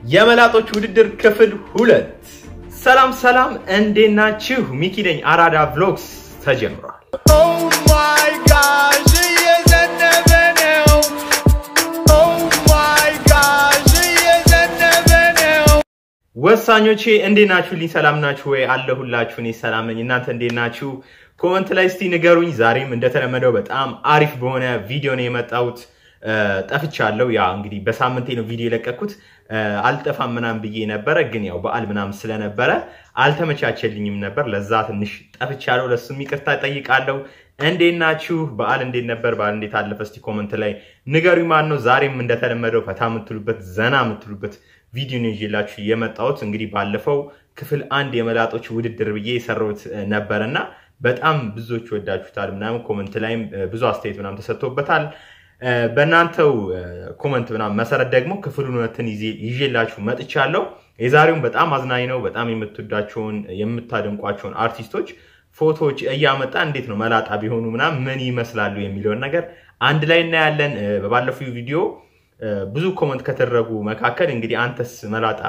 የመላጦች ውድድር ክፍል ሁለት። ሰላም ሰላም፣ እንዴት ናችሁ? ሚኪ ነኝ። አራዳ ቭሎግስ ተጀምሯል። Oh my gosh, እየዘነበ ነው። Oh my gosh, እየዘነበ ነው። ወሳኞቼ እንዴት ናችሁልኝ? ሰላም ናችሁ ወይ? አለሁላችሁ። እኔ ሰላም ነኝ። እናንተ እንዴት ናችሁ? ኮመንት ላይ እስቲ ንገሩኝ። ዛሬም እንደተለመደው በጣም አሪፍ በሆነ ቪዲዮ ነው የመጣሁት። ጠፍቻለሁ። ያ እንግዲህ በሳምንቴ ነው ቪዲዮ የለቀኩት። አልጠፋም ምናምን ብዬ ነበረ፣ ግን ያው በዓል ምናምን ስለነበረ አልተመቻቸልኝም ነበር። ለዛ ትንሽ ጠፍቻለሁ። ለሱም ይቅርታ ጠይቃለሁ። እንዴት ናችሁ? በዓል እንዴት ነበር? በዓል እንዴት አለፈ? እስቲ ኮመንት ላይ ንገሩኝ። ማን ነው ዛሬም እንደተለመደው ፈታ የምትሉበት ዘና የምትሉበት ቪዲዮ ነው ይዤላችሁ የመጣሁት። እንግዲህ ባለፈው ክፍል አንድ የመላጦች ውድድር ብዬ የሰራሁት ነበር እና በጣም ብዙዎች ወዳችሁታል ምናምን ኮመንት ላይም ብዙ አስተያየት ምናምን ተሰጥቶበታል። በእናንተው ኮመንት ምናምን መሰረት ደግሞ ክፍል ሁለትን ይዤላችሁ መጥቻለሁ። የዛሬውን በጣም አዝናኝ ነው። በጣም የምትወዳቸውን የምታደንቋቸውን አርቲስቶች ፎቶዎች እያመጣ እንዴት ነው መላጣ ቢሆኑ ምናምን ምን ይመስላሉ የሚለውን ነገር አንድ ላይ እናያለን። በባለፈው ቪዲዮ ብዙ ኮመንት ከተደረጉ መካከል እንግዲህ አንተስ መላጣ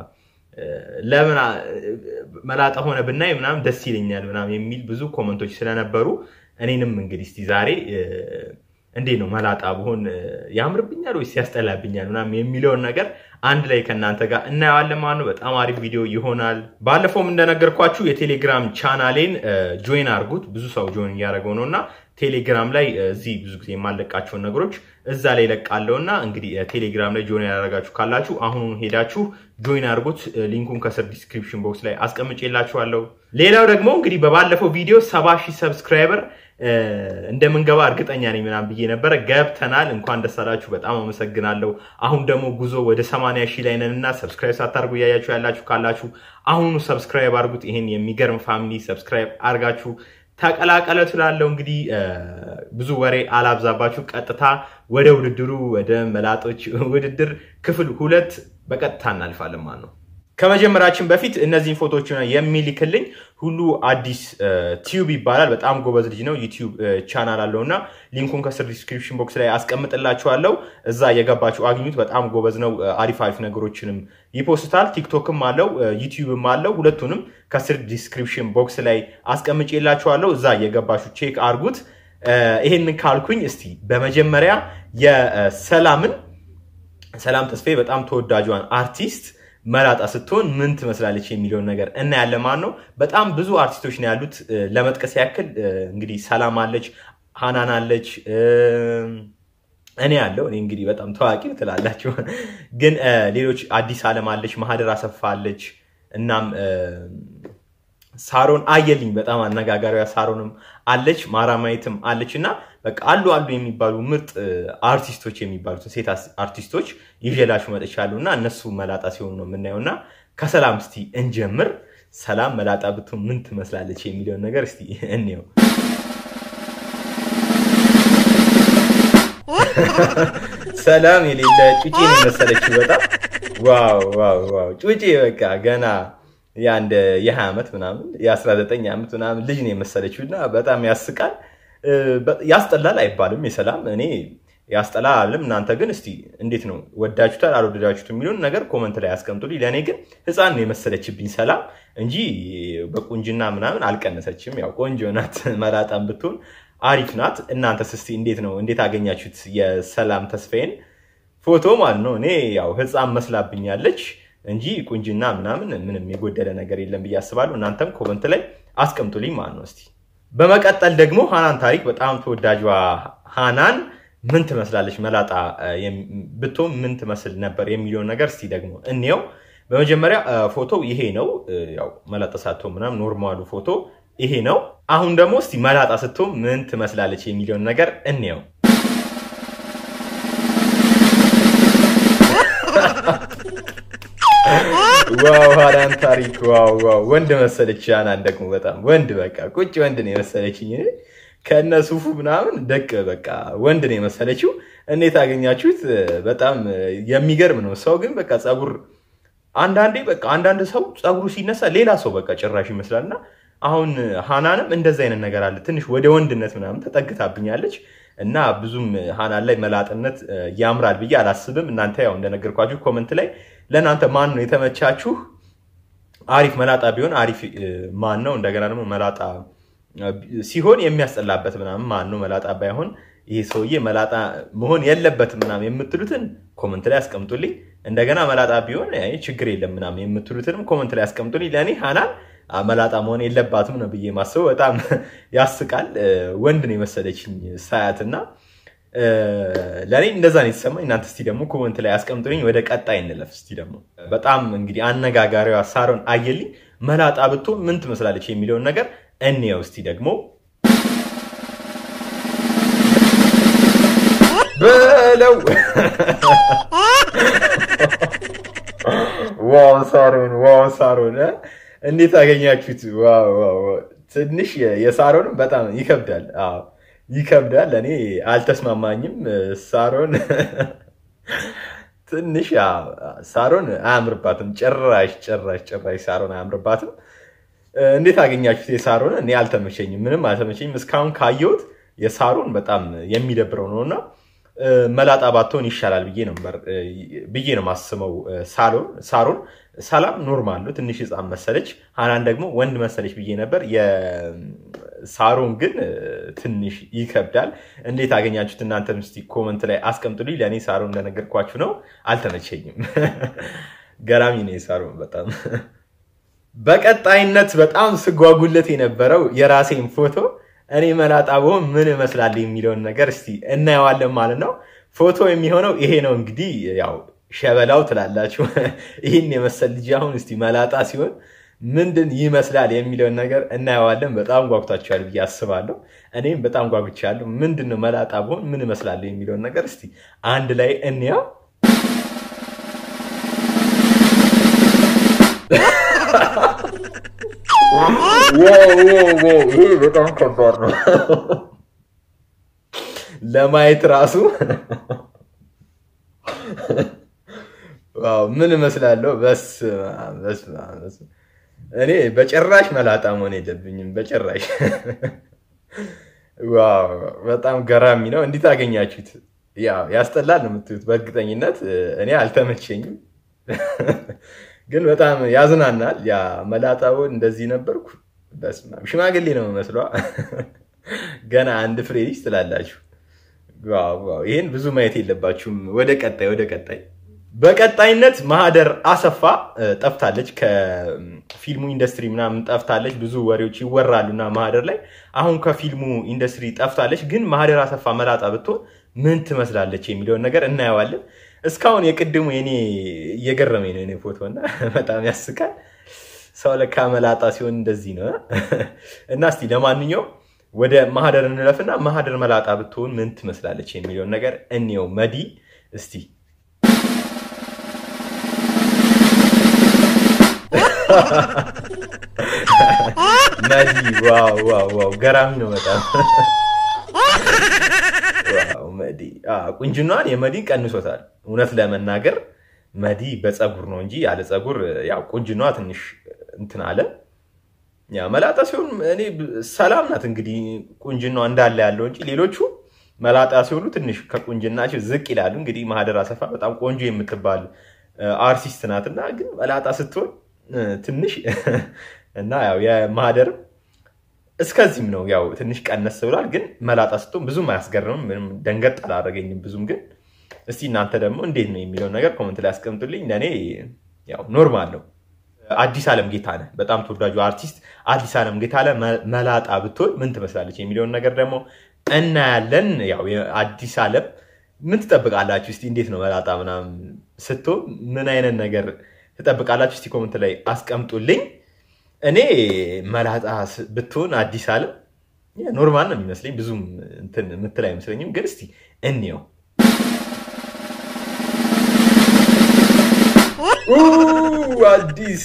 ለምን መላጣ ሆነ ብናይ ምናምን ደስ ይለኛል ምናምን የሚል ብዙ ኮመንቶች ስለነበሩ እኔንም እንግዲህ እስቲ ዛሬ እንዴት ነው መላጣ ብሆን ያምርብኛል ወይስ ያስጠላብኛል ምናምን የሚለውን ነገር አንድ ላይ ከእናንተ ጋር እናየዋለን ማለት ነው። በጣም አሪፍ ቪዲዮ ይሆናል። ባለፈውም እንደነገርኳችሁ የቴሌግራም ቻናሌን ጆይን አድርጉት። ብዙ ሰው ጆይን እያደረገው ነው እና ቴሌግራም ላይ እዚህ ብዙ ጊዜ የማለቃቸውን ነገሮች እዛ ላይ ለቃለው እና እንግዲህ ቴሌግራም ላይ ጆይን ያደረጋችሁ ካላችሁ አሁኑን ሄዳችሁ ጆይን አድርጉት። ሊንኩን ከስር ዲስክሪፕሽን ቦክስ ላይ አስቀምጬላችኋለሁ። ሌላው ደግሞ እንግዲህ በባለፈው ቪዲዮ ሰባ ሺህ ሰብስክራይበር እንደምንገባ እርግጠኛ ነኝ ምናምን ብዬ ነበረ። ገብተናል። እንኳን ደስ አላችሁ። በጣም አመሰግናለሁ። አሁን ደግሞ ጉዞ ወደ ሰማንያ ሺህ ላይ ነን እና ሰብስክራይብ ሳታርጉ እያያችሁ ያላችሁ ካላችሁ አሁኑ ሰብስክራይብ አድርጉት። ይሄን የሚገርም ፋሚሊ ሰብስክራይብ አድርጋችሁ ተቀላቀለ ትላለው። እንግዲህ ብዙ ወሬ አላብዛባችሁ። ቀጥታ ወደ ውድድሩ ወደ መላጦች ውድድር ክፍል ሁለት በቀጥታ እናልፋለን ማለት ነው። ከመጀመራችን በፊት እነዚህን ፎቶዎች የሚልክልኝ ሁሉ አዲስ ቲዩብ ይባላል። በጣም ጎበዝ ልጅ ነው። ዩቲዩብ ቻናል አለው እና ሊንኩን ከስር ዲስክሪፕሽን ቦክስ ላይ አስቀምጥላችኋለሁ። እዛ የገባችሁ አግኙት። በጣም ጎበዝ ነው። አሪፍ አሪፍ ነገሮችንም ይፖስታል። ቲክቶክም አለው፣ ዩቲዩብም አለው። ሁለቱንም ከስር ዲስክሪፕሽን ቦክስ ላይ አስቀምጬላችኋለሁ። እዛ የገባችሁ ቼክ አርጉት። ይሄንን ካልኩኝ እስቲ በመጀመሪያ የሰላምን ሰላም ተስፋዬ በጣም ተወዳጇን አርቲስት መላጣ ስትሆን ምን ትመስላለች የሚለውን ነገር እናያለን ማለት ነው። በጣም ብዙ አርቲስቶች ነው ያሉት። ለመጥቀስ ያክል እንግዲህ ሰላም አለች፣ ሃናን አለች፣ እኔ ያለው እኔ እንግዲህ በጣም ታዋቂ ትላላችሁ፣ ግን ሌሎች አዲስ አለም አለች፣ ማህደር አሰፋ አለች፣ እናም ሳሮን አየልኝ በጣም አነጋጋሪዋ ሳሮንም አለች፣ ማራማየትም አለች እና በቃ አሉ አሉ የሚባሉ ምርጥ አርቲስቶች የሚባሉትን ሴት አርቲስቶች ይዤላችሁ መጥቻለሁ እና እነሱ መላጣ ሲሆኑ ነው የምናየው እና ከሰላም እስቲ እንጀምር። ሰላም መላጣ ብትሆን ምን ትመስላለች የሚለውን ነገር እስቲ እንየው። ሰላም የሌለ ጩጬ ነው የመሰለችው በጣም ዋው ዋው ዋው ጩጬ በቃ ገና የአንድ የ20 ዓመት ምናምን የ19 ዓመት ምናምን ልጅ ነው የመሰለችው እና በጣም ያስቃል። ያስጠላል አይባልም። የሰላም እኔ ያስጠላል አለም። እናንተ ግን እስቲ እንዴት ነው ወዳችሁታል አልወደዳችሁት የሚለውን ነገር ኮመንት ላይ ያስቀምጡልኝ። ለእኔ ግን ህፃን ነው የመሰለችብኝ ሰላም እንጂ በቁንጅና ምናምን አልቀነሰችም። ያው ቆንጆ ናት። መላጣም ብትሆን አሪፍ ናት። እናንተስ እስቲ እንዴት ነው እንዴት አገኛችሁት የሰላም ተስፋዬን ፎቶ ማለት ነው? እኔ ያው ህፃን መስላብኛለች እንጂ ቁንጅና ምናምን ምንም የጎደለ ነገር የለም ብዬ አስባለሁ። እናንተም ኮመንት ላይ አስቀምጡልኝ ማለት ነው እስቲ በመቀጠል ደግሞ ሃናን ታሪክ በጣም ተወዳጇ ሃናን ምን ትመስላለች መላጣ ብትሆን ምን ትመስል ነበር የሚለውን ነገር እስቲ ደግሞ እንየው። በመጀመሪያ ፎቶ ይሄ ነው። ያው መላጣ ሳትሆን ምናምን ኖርማሉ ፎቶ ይሄ ነው። አሁን ደግሞ እስቲ መላጣ ስትሆን ምን ትመስላለች የሚለውን ነገር እንየው። ዋው ሃናን ታሪክ ዋው ዋው ወንድ መሰለች። ሃናን ደግሞ በጣም ወንድ በቃ ቁጭ ወንድ ነው የመሰለችኝ። ከነ ሱፉ ምናምን ደቅ በቃ ወንድ ነው የመሰለችው። እንዴት አገኛችሁት? በጣም የሚገርም ነው። ሰው ግን በቃ ጸጉር አንዳንዴ በቃ አንዳንድ ሰው ጸጉሩ ሲነሳ ሌላ ሰው በቃ ጭራሽ ይመስላል እና አሁን ሃናንም እንደዚ አይነት ነገር አለ። ትንሽ ወደ ወንድነት ምናምን ተጠግታብኛለች እና ብዙም ሃናን ላይ መላጥነት ያምራል ብዬ አላስብም። እናንተ ያው እንደነገርኳችሁ ኮመንት ላይ ለእናንተ ማን ነው የተመቻችሁ? አሪፍ መላጣ ቢሆን አሪፍ እ፣ ማን ነው? እንደገና ደግሞ መላጣ እ፣ ሲሆን የሚያስጠላበት ምናምን ማን ነው? መላጣ ባይሆን ይሄ ሰውዬ መላጣ መሆን የለበትም ምናምን የምትሉትን ኮመንት ላይ አስቀምጡልኝ። እንደገና መላጣ ቢሆን አይ ችግር የለም ምናምን የምትሉትንም ኮመንት ላይ አስቀምጡልኝ። ለእኔ ሀናን አ፣ መላጣ መሆን የለባትም ነው ብዬ ማስበው። በጣም ያስቃል። እ፣ ወንድ ነው የመሰለችኝ ሳያት እና እ፣ ለእኔ እንደዛ ነው የተሰማኝ። እናንተ እስቲ ደግሞ ኮመንት ላይ አስቀምጡልኝ። ወደ ቀጣይ እንለፍ። እስቲ ደግሞ በጣም እንግዲህ አነጋጋሪዋ ሳሮን አየልኝ መላጣ ብትሆን ምን ትመስላለች የሚለውን ነገር እንየው እስቲ ደግሞ በለው ዋው ሳሮን ዋው ሳሮን እ? እንዴት አገኛችሁት? ዋው ዋው ዋው። ትንሽ የ- የሳሮን በጣም ይከብዳል። አዎ ይከብዳል። እኔ አልተስማማኝም። ሳሮን ትንሽ አዎ፣ ሳሮን አያምርባትም። ጭራሽ ጭራሽ ጭራሽ ሳሮን አያምርባትም። እንዴት አገኛችሁት? የሳሮን እኔ አልተመቸኝም፣ ምንም አልተመቸኝም። እስካሁን ካየሁት የሳሮን በጣም የሚደብረው ነው እና እ፣ መላጣ ባትሆን ይሻላል ብዬ ነበር እ፣ ብዬ ነው ማስበው። እ፣ ሳሎን ሳሮን ሰላም ኖርማል ነው፣ ትንሽ ህፃን መሰለች። ሀናን ደግሞ ወንድ መሰለች ብዬ ነበር። የሳሮን ግን እ፣ ትንሽ ይከብዳል። እንዴት አገኛችሁት? እናንተም እስኪ ኮመንት ላይ አስቀምጡልኝ። ለእኔ ሳሮን እንደነገርኳችሁ ነው፣ አልተመቸኝም። ገራሚ ነው የሳሮን በጣም በቀጣይነት በጣም ስጓጉለት የነበረው የራሴን ፎቶ እኔ መላጣ ብሆን ምን እመስላለሁ የሚለውን ነገር እስቲ እናየዋለን ማለት ነው። ፎቶ የሚሆነው ይሄ ነው እንግዲህ ያው ሸበላው ትላላችሁ። ይህን የመሰል ልጅ አሁን እስቲ መላጣ ሲሆን ምንድን ይመስላል የሚለውን ነገር እናየዋለን። በጣም ጓጉታችኋል ብዬ አስባለሁ። እኔም በጣም ጓጉቻለሁ። ምንድን ነው መላጣ ብሆን ምን እመስላለሁ የሚለውን ነገር እስቲ አንድ ላይ እንያው። ይሄ በጣም ከባድ ነው ለማየት ራሱ። ዋው ምን እመስላለሁ? በስመ አብ፣ በስመ አብ፣ በስመ አብ። እኔ በጭራሽ መላጣ መሆን የለብኝም በጭራሽ። ዋው በጣም ገራሚ ነው። እንዴት አገኛችሁት? ያው ያስጠላል ነው የምትሉት። በእርግጠኝነት እኔ አልተመቸኝም፣ ግን በጣም ያዝናናል። ያ መላጣውን እንደዚህ ነበርኩ። በስመ አብ ሽማግሌ ነው መስሏ። ገና አንድ ፍሬ ልጅ ትላላችሁ። ዋው ዋው! ይህን ብዙ ማየት የለባችሁም። ወደ ቀጣይ ወደ ቀጣይ በቀጣይነት ማህደር አሰፋ እ፣ ጠፍታለች። ከፊልሙ ኢንዱስትሪ ምናምን ጠፍታለች። ብዙ ወሬዎች ይወራሉ እና ማህደር ላይ አሁን ከፊልሙ ኢንዱስትሪ ጠፍታለች። ግን ማህደር አሰፋ መላጣ ብትሆን ምን ትመስላለች የሚለውን ነገር እናየዋለን። እስካሁን የቅድሙ የኔ እየገረመኝ ነው የኔ ፎቶ እና በጣም ያስቃል። ሰው ለካ መላጣ ሲሆን እንደዚህ ነው እና እስቲ ለማንኛውም ወደ ማህደር እንለፍና ማህደር መላጣ ብትሆን ምን ትመስላለች የሚለውን ነገር እንየው። መዲ እስቲ መዲ ዋው ዋው ዋው ገራሚ ነው በጣም ዋው መዲ አዎ፣ ቁንጅናዋን የመዲ ቀንሶታል። እውነት ለመናገር መዲ በፀጉር ነው እንጂ ያለ ፀጉር ያው ቁንጅናዋ ትንሽ እንትን አለ። ያ መላጣ ሲሆን እኔ ሰላም ናት እንግዲህ ቁንጅናዋ እንዳለ ያለው እንጂ ሌሎቹ መላጣ ሲሆኑ ትንሽ ከቁንጅናቸው ዝቅ ይላሉ። እንግዲህ ማህደር አሰፋ በጣም ቆንጆ የምትባል አርቲስት ናት እና ግን መላጣ ስትሆን እ፣ ትንሽ እና ያው የማህደርም እስከዚህም ነው ያው ትንሽ ቀነስ ብሏል። ግን መላጣ ስትሆን ብዙም አያስገርምም። ምንም ደንገጥ አላደረገኝም ብዙም። ግን እስቲ እናንተ ደግሞ እንዴት ነው የሚለውን ነገር ኮመንት ላይ ያስቀምጡልኝ። ለእኔ ያው ኖርማል ነው። አዲስ ዓለም ጌታነህ በጣም ተወዳጁ አርቲስት አዲስ ዓለም ጌታነህ መ- መላጣ ብትሆን ምን ትመስላለች የሚለውን ነገር ደግሞ እናያለን። ያው የአዲስ ዓለም ምን ትጠብቃላችሁ? እስቲ እንዴት ነው መላጣ ምናምን ስትሆን ምን አይነት ነገር ትጠብቃላችሁ? እስቲ ኮመንት ላይ አስቀምጡልኝ። እኔ መላጣ ስ- ብትሆን አዲስ ዓለም ያ ኖርማል ነው የሚመስለኝ ብዙም እንትን የምትል አይመስለኝም። ግን እስቲ እንየው። ኡ፣ አዲስ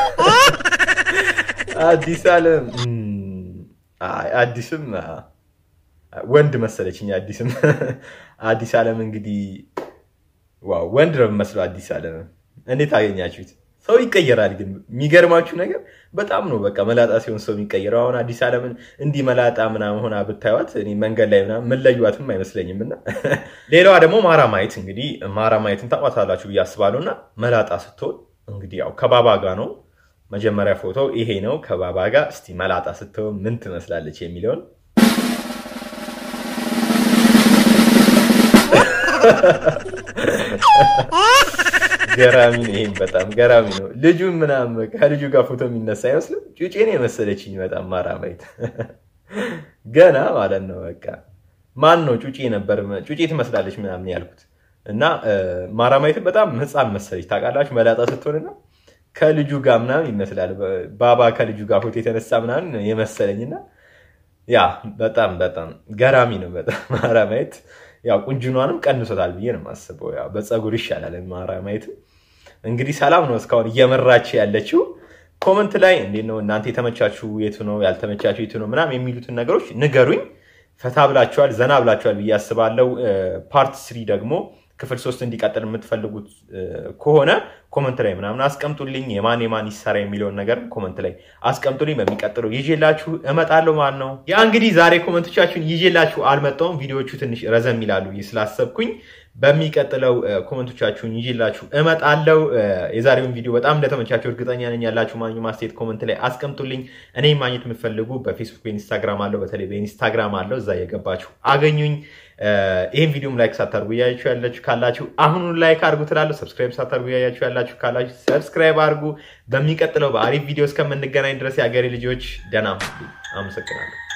አዲስ ዓለም እም፣ አይ፣ አዲስም አ፣ ወንድ መሰለችኝ። አዲስም አዲስ ዓለም እንግዲህ ዋው ወንድ ነው የሚመስለው። አዲስ ዓለም እንዴት አገኛችሁት? ሰው ይቀየራል። ግን የሚገርማችሁ ነገር በጣም ነው በቃ መላጣ ሲሆን ሰው የሚቀየረው። አሁን አዲስ ዓለምን እንዲህ መላጣ ምናምን ሆና ብታዩት እኔ መንገድ ላይ ምናምን ምለዩዋትም አይመስለኝም። እና ሌላዋ ደግሞ ማራማየት እንግዲህ ማራማየትን ታቋታላችሁ ብዬ አስባለሁ። እና መላጣ ስትሆን እንግዲህ ያው ከባባ ጋ ነው መጀመሪያ ፎቶ ይሄ ነው ከባባ ጋር። እስቲ መላጣ ስትሆን ምን ትመስላለች የሚለውን ገራሚ ነው። ይሄም በጣም ገራሚ ነው። ልጁ ምናምን ከልጁ ጋር ፎቶ የሚነሳ አይመስልም። ጩጬ ነው የመሰለችኝ በጣም ማራማየት ገና ማለት ነው። በቃ ማን ነው ጩጬ ነበር ጩጬ ትመስላለች ምናምን ያልኩት እና ማራማየትን በጣም ህፃን መሰለች ታውቃላችሁ። መላጣ ስትሆንና ከልጁ ጋር ምናምን ይመስላል። ባባ ከልጁ ጋር ፎቶ የተነሳ ምናምን የመሰለኝና ያ በጣም በጣም ገራሚ ነው። በጣም ማራማየት ያው ቁንጅኗንም ቀንሶታል ብዬ ነው የማስበው። ያው በፀጉር ይሻላል ማራማየት። እንግዲህ ሰላም ነው እስካሁን እየመራች ያለችው። ኮመንት ላይ እንዴት ነው እናንተ የተመቻችሁ የቱ ነው ያልተመቻችሁ የቱ ነው ምናምን የሚሉትን ነገሮች ንገሩኝ። ፈታ ብላችኋል፣ ዘና ብላችኋል ብዬ አስባለሁ። ፓርት ስሪ ደግሞ ክፍል ሶስት እንዲቀጥል የምትፈልጉት ከሆነ ኮመንት ላይ ምናምን አስቀምጡልኝ። የማን የማን ይሰራ የሚለውን ነገር ኮመንት ላይ አስቀምጡልኝ። በሚቀጥለው ይዤላችሁ እመጣለሁ ማለት ነው። ያ እንግዲህ ዛሬ ኮመንቶቻችሁን ይዤላችሁ አልመጣሁም። ቪዲዮዎቹ ትንሽ ረዘም ይላሉ ብዬ ስላሰብኩኝ በሚቀጥለው ኮመንቶቻችሁን ይዤላችሁ እመጣለሁ። የዛሬውን ቪዲዮ በጣም እንደተመቻችሁ እርግጠኛ ነኝ። ያላችሁ ማንኛውም አስተያየት ኮመንት ላይ አስቀምጡልኝ። እኔ ማግኘት የምትፈልጉ በፌስቡክ በኢንስታግራም አለው፣ በተለይ በኢንስታግራም አለው። እዛ የገባችሁ አገኙኝ። ይህን ቪዲዮም ላይክ ሳታርጉ እያያችሁ ያላችሁ ካላችሁ አሁኑ ላይክ አድርጉ ትላለሁ። ሰብስክራይብ ሳታርጉ እያያችሁ ያላችሁ ካላችሁ ሰብስክራይብ አድርጉ። በሚቀጥለው በአሪፍ ቪዲዮ እስከምንገናኝ ድረስ የአገሬ ልጆች ደህና ሁኑ። አመሰግናለሁ።